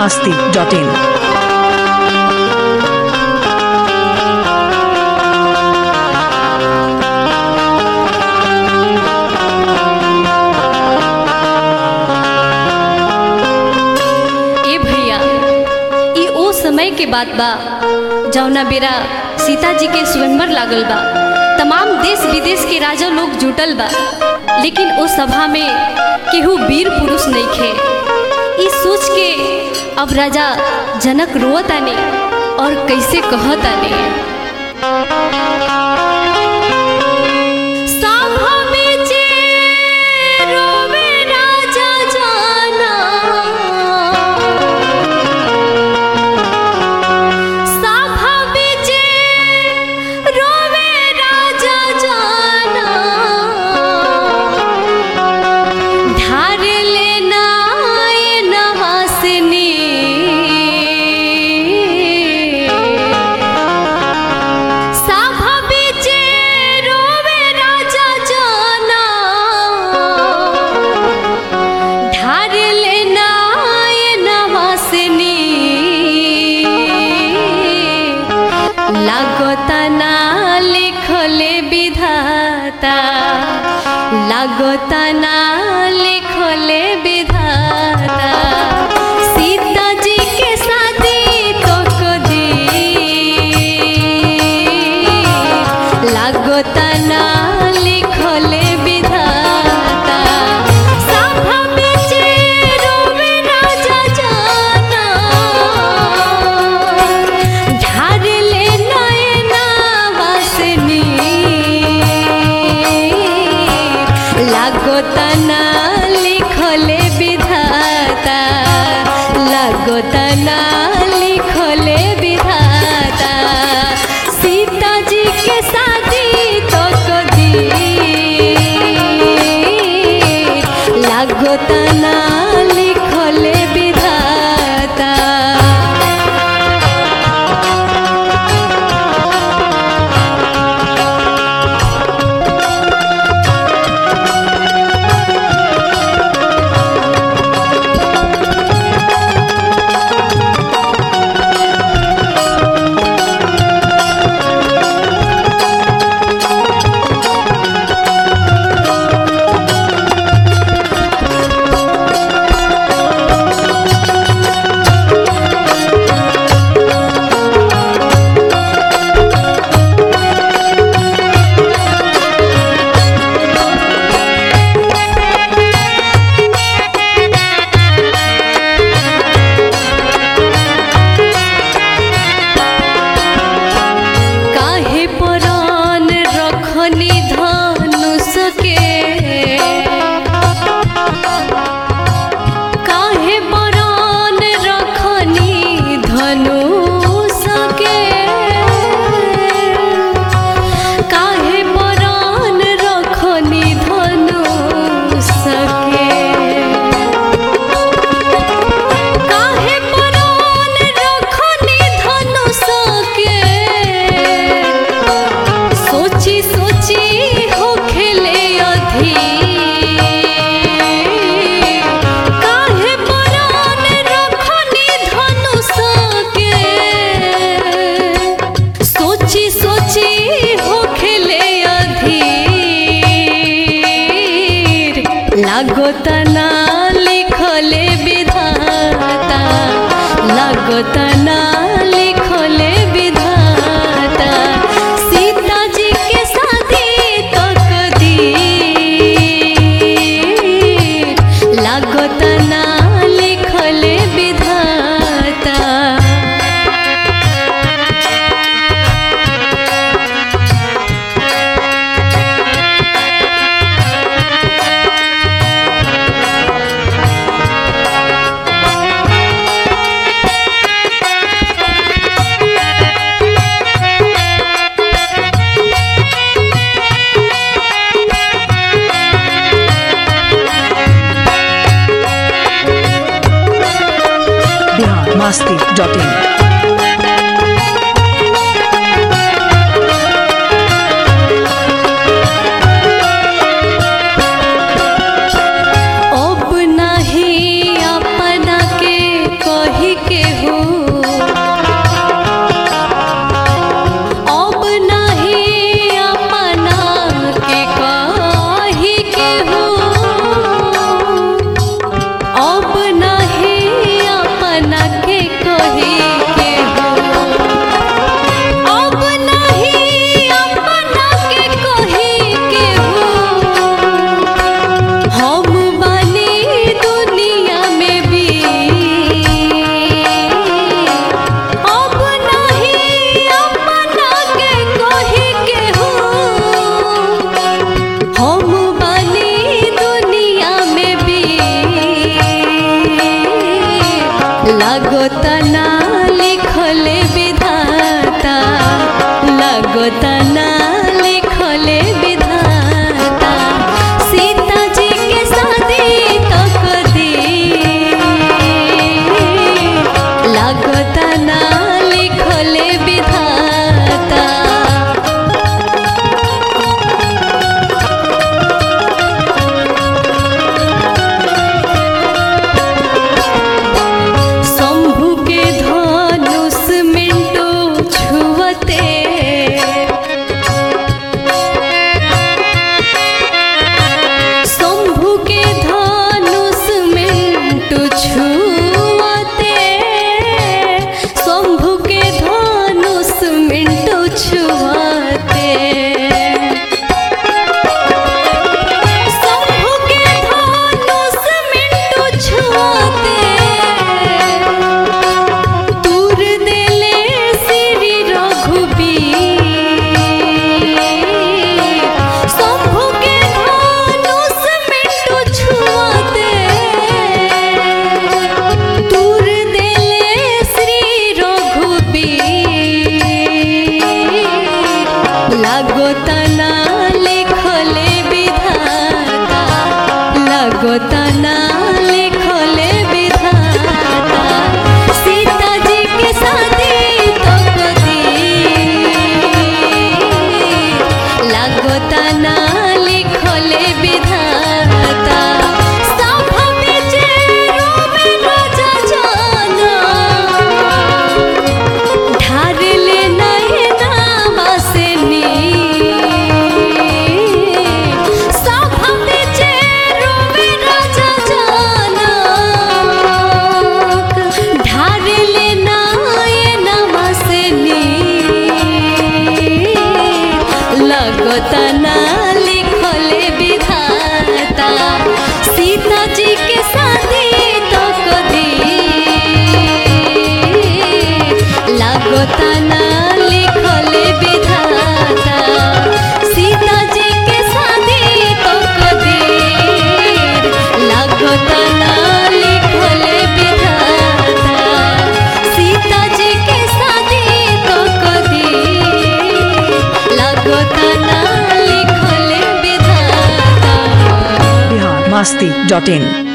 masti.in. ए भैया ई ओ समय के बात बा जौना बेरा सीता जी के स्वयंवर लागल बा तमाम देश विदेश के राजा लोग जुटल बा लेकिन ओ सभा में केहू वीर पुरुष नइखे ई सोच के अब राजा जनक रोवताने और कैसे कहताने सभा में जे रोवे राजा जाना सभा में जे रोवे राजा जाना ढार लेना ये नवासनी सभा में जे रोवे राजा जाना ढार लेना ये नवासनी लागता ना लिखले विधाता लागता ना लिखले विधाता सीता जी के शादी तो कदी लागता ना लिखले विधाता सभा में जे रोवे राजा जाना ढार ले नयना वासनी लागता ना लिखले विधाता लागता ना लिखले विधाता सीता जी के शादी तो कदी लागता ना लिखले विधाता काहे परान रखनी धनुष के काहे परान रखनी धनुष के काहे परान रखनी धनुष के काहे परान रखनी धनुष के सोची सोची हो खेले अधी काहे परान रखनी धनुष के सोची सोची हो खेले अधीर लागता ना लिखले विधाता लागता ना लिखले विधाता सीता जी के शादी तक दी लागता ना लिखले विधाता Bihar masti.in. अब नाही अपना के कही लागो तना लिखले विधाता लागो तना लिखले विधाता सीता जी के शादी तो कदी लागो तना लिखले विधाता सभ बेचे रोवे राजा जाना ढारले नैना बसनी सब बेचे रोवे राजा जनक ढारले नैना बसनी लगता ना लिखले विधाता सीता जी के शादी तो कदी लागता ना लिखले विधाता सीता जी के शादी तो कदी लागता ना लिखले विधाता सीता जी के शादी तो कदी लागता ना लिखले विधाता बिहार मस्ती डॉट इन